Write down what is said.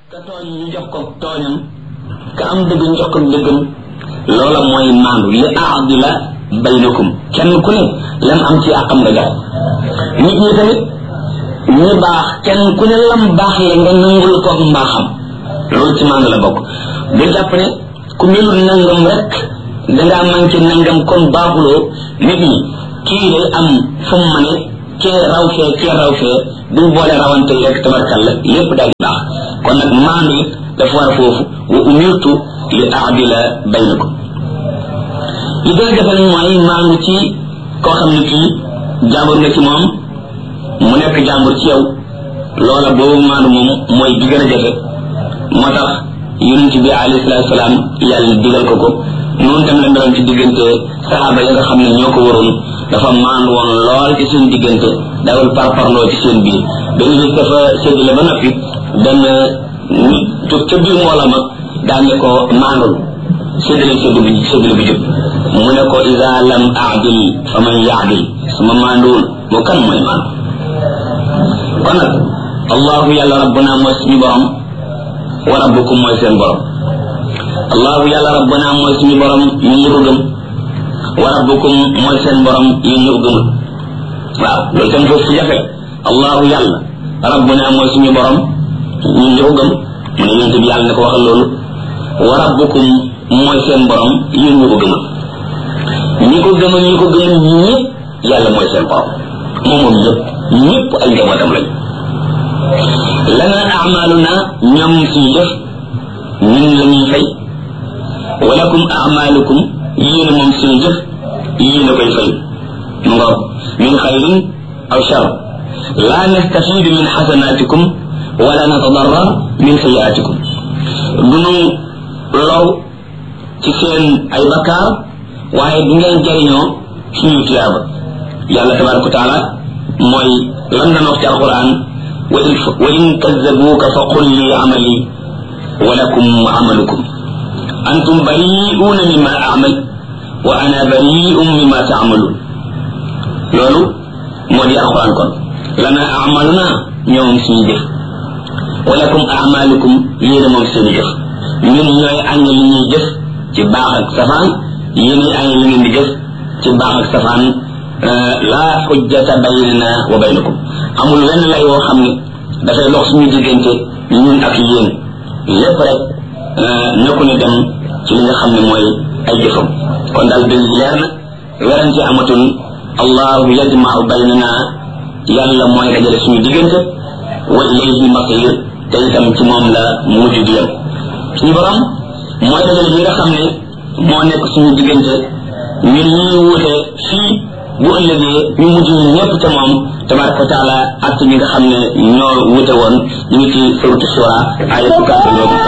ka tooñ ñu jox ko tooñam ka am dëgg ñu jox ko dëggam loola mooy maandu li aadila baynakum kenn ku ne lam am ci àqam nga jox nit ñi tamit ñi baax kenn ku ne lam baax la nga nangul ko mbaaxam loolu ci maandu la bokk bu jàpp ne ku melul nangam rek dangaa manqué nangam kon baaxuloo nit ñi kii day am fu mu mane kee raw fee kee raw fee duñ boole rawante rek tabarkal la lépp daal di baax kon nag maandu it dafa war a foofu wa umirtu li aadila baynakum li gën a jafe nag mooy maandu ci koo xam ne kii jàmbur nga ci moom mu nekk jàmbur ci yow loola boobu maandu moom mooy bi gën a jafe moo tax yonent bi alayhi salaatu salaam yàlla digal ko ko noonu tam la meloon ci diggante saxaaba ya nga xam ne ñoo ko waroon dafa maandu woon lool ci seen diggante dawul parparloo ci seen biir benn bis dafa séddale ba noppi benn nit jóg ca biir mbooloo ma daañu ko maandul séddale séddu bi séddale bi jóg mu ne ko isa lam aadil fa man yaadil sama maanduwul moo kan mooy maandu kon nag allahu yàlla rabbuna mooy suñu borom wa rabbukum mooy seen borom allahu yàlla rabbuna mooy suñu borom ñun ñu ko gëm wa rabbukum mooy seen borom yéen ñu ko gëmul waaw loolu tam foofu fu jafe allahu yàlla rabbuna mooy suñu borom ñun ñu ko gëm mu ne yonent bi yàlla ne ko waxal loolu wa rabbukum mooy seen borom yéen ñu ko gëmul ñi ko gëmal ñi ko gëmul ñëpp yàlla mooy seen borom moom moom ñëpp ñëpp ay njabootam lañ lana amaluna ñoom suñu def ñun la ñuy fay walakum amalukum yéen moom suñu jëf yéen a koy fay mu ngoog min xayrin aw shar la nastafidu min xasanatikum wala natadarrar min sayiatikum dunu low ci seen ay bakkaar waaye du ngeen jariñoo suñu tuyaaba yàlla tabaraka wa taala mooy lan nan wax ci alquran wa in kazabuuka fa qul li amali wa lakum amalukum antum bari'uuna mimma amal wa ana bari'un mimma taamaluun loolu moo di alquran kon lana amaluna ñoom suñu jëf wa lakum amalukum yéen moom seeni jëf ñun ñooy añ li ñuy jëf ci baax ak safaan yéen añ li ngeen di jëf ci baax ak safaan laa xujjata baynana wa baynakum amul wenn lay woo xam ne dafay dox suñu diggante ñun ak yéen lépp rek nekku ne dem ci li nga xam ne mooy ay jëfam kon daal dëgg leer na werante amatul allahu yajmau baynana yàlla mooy dajale suñu diggante wa ilayhi masir te itam ci moom la mujj di yem suñu borom mooy dajale li nga xam ne moo nekk suñu diggante ñun ñuy wuute fii bu ëllëgee ñu mujj ñu ñëpp ca moom tabaraka wa taala ak ñi nga xam ne ñoo wuute woon ñu ngi ci suratu shura ay fukkaat